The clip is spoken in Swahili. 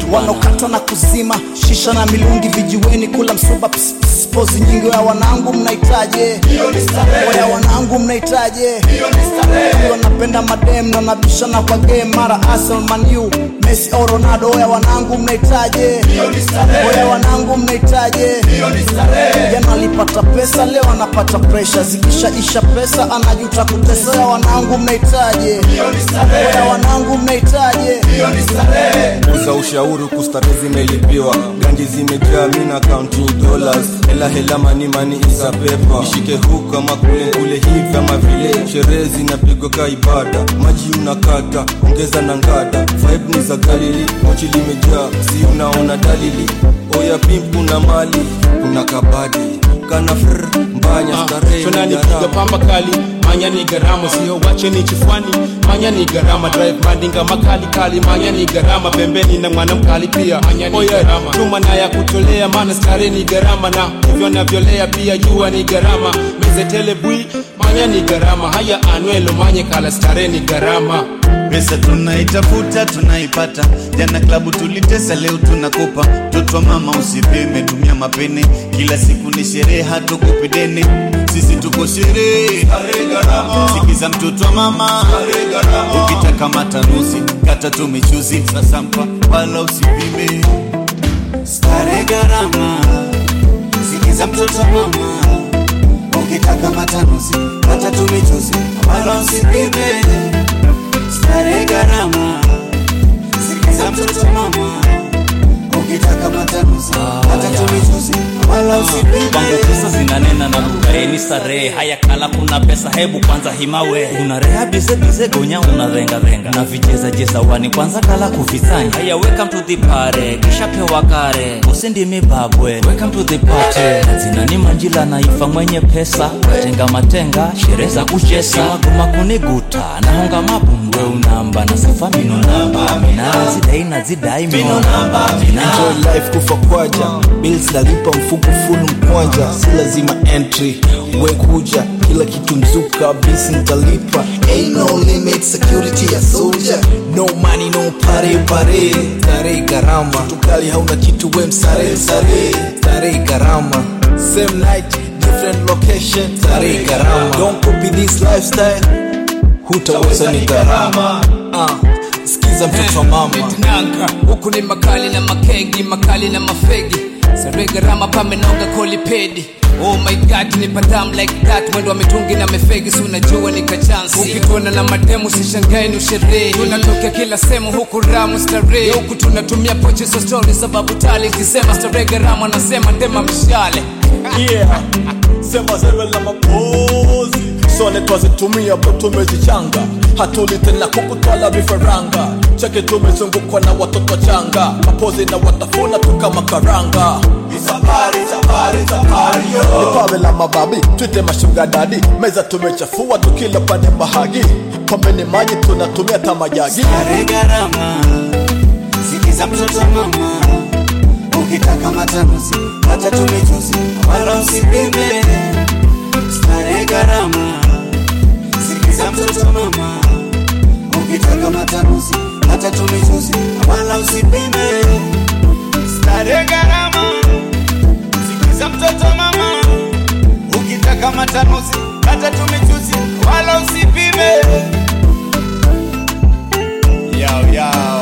wanaokata na kuzima shisha na milungi vijiweni kula msuba ps, ps, pozi nyingi ya wanangu mnahitaje oya wanangu mnahitaje wanapenda madem na nabishana kwa game mara Arsenal Man U Messi au Ronaldo oya wanangu mnahitaje oya wanangu mnahitaje jana alipata pesa leo anapata pressure zikishaisha pesa anajuta kutesa oya wanangu mnahitaje oya wanangu mnahitaje za ushauri kustarehe zimelipiwa ganji zimejaa mina counting dollars hela hela mani mani isa pepa ishike huku kama kule kule hivi ama vile sherehe zinapigwa ka ibada maji unakata ongeza na ngada vibe ni za galili mochi limejaa si unaona dalili oya pimp kuna mali kuna kabadi kana fr mbanya starehe shonani ni piga gharama. pamba kali manya ni gharama sio wache ni chifwani manya ni gharama drive mandinga makali kali manya ni gharama pembeni na mwana mkali pia manya ni gharama chuma na ya kutolea maana stare ni gharama na hivyo navyolea pia jua ni gharama mezetele bwi manya ni gharama haya anuelo manye kala stare ni gharama pesa tunaitafuta tunaipata jana klabu tulitesa leo tunakopa mtoto wa mama usipime tumia mapene kila siku ni sherehe hatukupidene sisi tuko sherehe sikiza mtoto wa mama ukitaka matanuzi kata tu michuzi sasa mpa wala usipime stare gharama sikiza mtoto wa mama ukitaka matanuzi kata tu michuzi wala usipime stare gharama sikiza mtoto mama ukitaka matanuzi hata tumichuzi wala Kwangu usipime pesa zinanena na lugha yeni starehe haya kala kuna pesa hebu kwanza himawe unareha bize bize gonya unarenga renga na vicheza jeza wani kwanza kala kufisanya haya welcome to the party kisha pewa kare usindimi babwe welcome to the party zinani manjila na ifa mwenye pesa tenga matenga sherehe za kuchesa magoma kuniguta nahonga mabundwe unamba na safa mino namba minara zidai na zidai mino namba enjoy life kufa kwaja bills nalipa mfuko full mkwanja si lazima entry we kuja kila kitu mzuka bisi nitalipa ain't no limit security ya soldier no money no pare pare tare gharama tukali hauna kitu we msare msare tare gharama same night different location tare gharama don't copy this lifestyle hutaweza ni gharama uh, sikiza mtoto wa mama nanga huku ni makali na makegi makali na mafegi saregarama pamenoga kolipedi Oh my god ni padam like that mwendo wa mitungi na mefegi si unajua ni kachansi ukituona na mademu sishangae ni usherehe tunatokea kila sehemu huku ramu starehe huku tunatumia pochi za stori sababu tali ikisema staregarama anasema ndema mshale yeah sema zewe la mapozi sone twazitumia po tumezichanga hatuli tena kukutwala vifaranga cheke tumezungukwa na watoto changa mapozi na watafuna tu kama karanga nipawe la mababi twite mashuga dadi meza tumechafua tukila pande mahagi pombe ni maji tunatumia tamajagi stare gharama sikiza mtoto mama ukitaka matanuzi hata tumichuzi wala usipime stare gharama sikiza mtoto mama ukitaka matanuzi hata tumichuzi wala usipime stare gharama sikiza mtoto mama ukitaka matanuzi hata tumichuzi wala usipime yao yao